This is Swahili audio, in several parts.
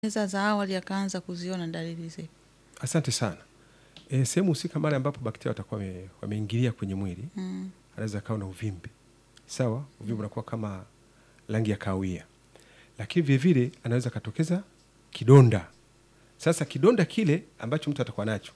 Eza za awali akaanza kuziona dalili zipi? Asante sana. E, sehemu husika mara ambapo bakteria watakuwa wame- wameingilia kwenye mwili Mm. anaweza akawa na uvimbe sawa. Uvimbe unakuwa kama rangi ya kahawia, lakini vilevile anaweza akatokeza kidonda. Sasa kidonda kile ambacho mtu atakuwa nacho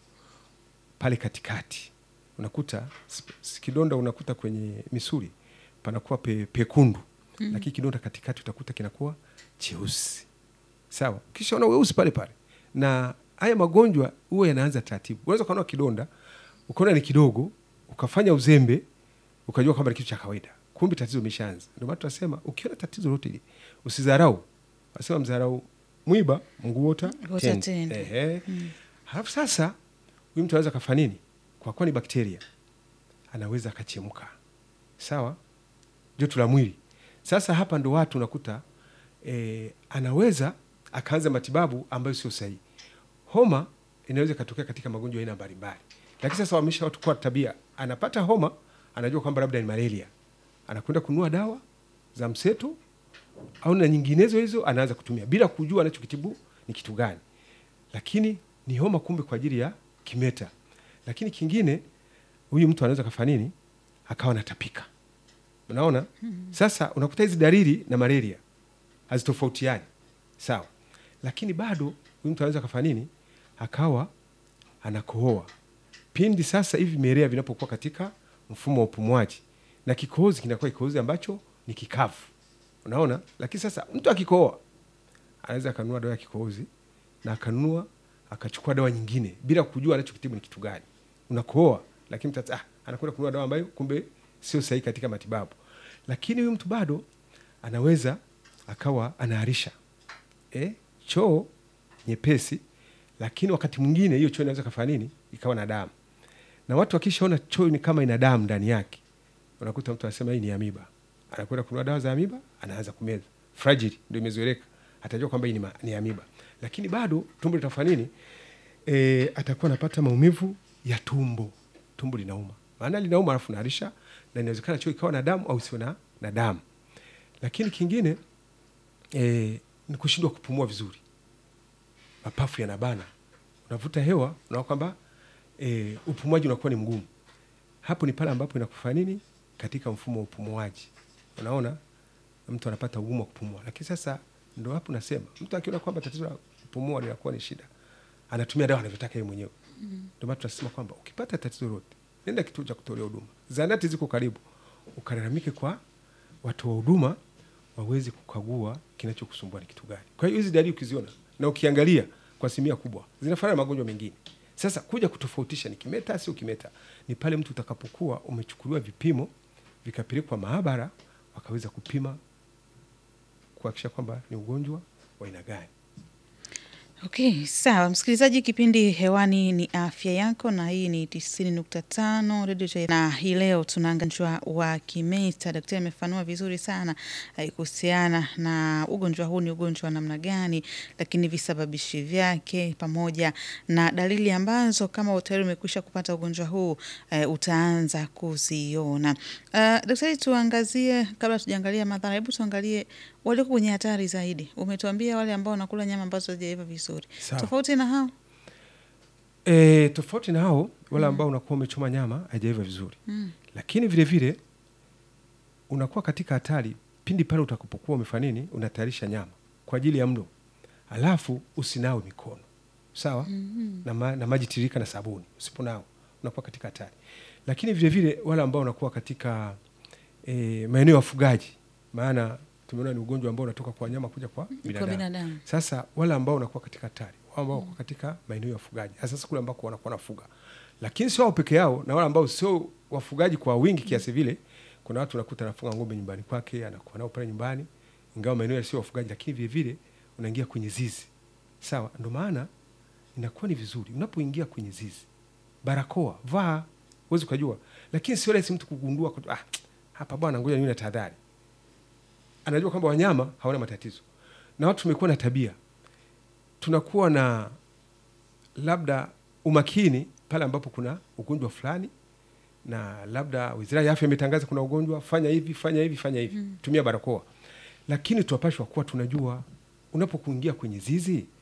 pale katikati, unakuta sp- s- kidonda unakuta kwenye misuli panakuwa pe, pekundu mm. lakini kidonda katikati utakuta kinakuwa cheusi sawa, kisha una weusi pale pale. Na haya magonjwa huwa yanaanza taratibu. Unaweza ukaona kidonda ukaona ni kidogo, ukafanya uzembe, ukajua kwamba ni kitu cha kawaida, kumbe tatizo imeshaanza. Ndio maana tunasema ukiona tatizo lolote hili usidharau, wasema mdharau mwiba mguu wota Wota tende. tende. Ehe. Halafu sasa huyu mtu anaweza kafanya nini? Kwa kuwa ni bakteria, anaweza akachemka, sawa, joto la mwili. Sasa hapa ndo watu unakuta e, anaweza akaanza matibabu ambayo sio sahihi. Homa inaweza ikatokea katika magonjwa ya aina mbalimbali, lakini sasa wamesha watu kuwa tabia, anapata homa, anajua kwamba labda ni malaria, anakwenda kununua dawa za mseto au na nyinginezo hizo, anaanza kutumia bila kujua anachokitibu ni kitu gani, lakini ni homa, kumbe kwa ajili ya kimeta. Lakini kingine, huyu mtu anaweza kafanya nini? Akawa anatapika. Unaona, sasa unakuta hizi dalili na malaria hazitofautiani sawa, lakini bado huyu mtu anaweza kafanya nini? Akawa anakohoa pindi sasa hivi mielea vinapokuwa katika mfumo wa upumuaji, na kikohozi kinakuwa kikohozi ambacho ni kikavu, unaona. Lakini sasa mtu akikohoa anaweza akanunua dawa ya kikohozi na akanunua akachukua dawa nyingine bila kujua anachokitibu ni kitu gani. Unakohoa, lakini mtu ah, anakwenda kununua dawa ambayo kumbe sio sahihi katika matibabu. Lakini huyu mtu bado anaweza akawa anaharisha eh, choo nyepesi, lakini wakati mwingine hiyo choo inaweza kafanya nini, ikawa na damu, na watu wakishaona choo ni kama ina damu ndani yake, unakuta mtu anasema hii ni amiba, anakwenda kununua dawa za amiba, anaanza kumeza. Fragile ndio imezoeleka, atajua kwamba hii ni, ma- ni amiba, lakini bado tumbo litafanya nini? E, atakuwa anapata maumivu ya tumbo, tumbo linauma, maana linauma alafu naharisha, na inawezekana choo ikawa na damu au sio na, na damu. Lakini kingine e, ni kushindwa kupumua vizuri, mapafu yanabana, unavuta hewa, unaona kwamba e, upumuaji unakuwa ni mgumu. Hapo ni pale ambapo inakufanya nini katika mfumo wa upumuaji, unaona mtu anapata ugumu wa kupumua. Lakini sasa ndo hapo nasema mtu akiona kwamba tatizo la kupumua linakuwa ni shida, anatumia dawa anavyotaka yeye mwenyewe. Ndio maana tunasema kwamba ukipata tatizo lolote, nenda kituo cha kutolea huduma, zahanati ziko karibu, ukalalamike kwa watu wa huduma waweze kukagua kinachokusumbua ni kitu gani. Kwa hiyo hizi dalili ukiziona na ukiangalia kwa asilimia kubwa zinafanana na magonjwa mengine. Sasa kuja kutofautisha ni kimeta sio kimeta, ni pale mtu utakapokuwa umechukuliwa vipimo vikapelekwa maabara, wakaweza kupima kuhakikisha kwamba ni ugonjwa wa aina gani. Okay, sawa msikilizaji, kipindi hewani ni afya yako, na hii ni tisini nukta tano redio Chai- na hii leo tunaangalia ugonjwa wa kimeta. Daktari amefanua vizuri sana eh, kuhusiana na ugonjwa huu, ni ugonjwa wa namna gani, lakini visababishi vyake pamoja na dalili ambazo kama tayari umekwisha kupata ugonjwa huu eh, utaanza kuziona. Uh, daktari, tuangazie kabla tujaangalia madhara, hebu tuangalie walioko kwenye hatari zaidi. Umetuambia wale ambao wanakula nyama ambazo hazijaiva vizuri, Sawa. tofauti na hao E, tofauti na hao wale ambao unakuwa umechoma nyama haijaiva vizuri mm. lakini vile vile unakuwa katika hatari pindi pale utakapokuwa umefanya nini, unatayarisha nyama kwa ajili ya mlo, alafu usinawe mikono sawa, mm na, ma, na maji tiririka na sabuni. Usiponao unakuwa katika hatari. Lakini vile vile wale ambao unakuwa katika e, maeneo ya wafugaji, maana tumeona ni ugonjwa ambao unatoka kwa wanyama kuja kwa kwa binadamu. binadamu Sasa wale ambao wanakuwa katika hatari, wale ambao wako katika maeneo ya wafugaji, hasa sasa kule ambako wanakuwa nafuga, lakini sio wao peke yao, na wale ambao sio wafugaji kwa wingi kiasi vile. Kuna watu unakuta anafunga ng'ombe nyumbani kwake, anakuwa nao pale nyumbani, ingawa maeneo sio wafugaji, lakini vile vile unaingia kwenye zizi. Sawa, ndio maana inakuwa ni vizuri unapoingia kwenye zizi, barakoa vaa, huwezi ukajua, lakini sio rahisi mtu kugundua kwa, ah, hapa bwana, ngoja niwe na tahadhari. Anajua kwamba wanyama hawana matatizo, na watu tumekuwa na tabia, tunakuwa na labda umakini pale ambapo kuna ugonjwa fulani, na labda wizara ya afya imetangaza kuna ugonjwa, fanya hivi fanya hivi fanya hivi, tumia barakoa. Lakini tunapashwa kuwa tunajua unapokuingia kwenye zizi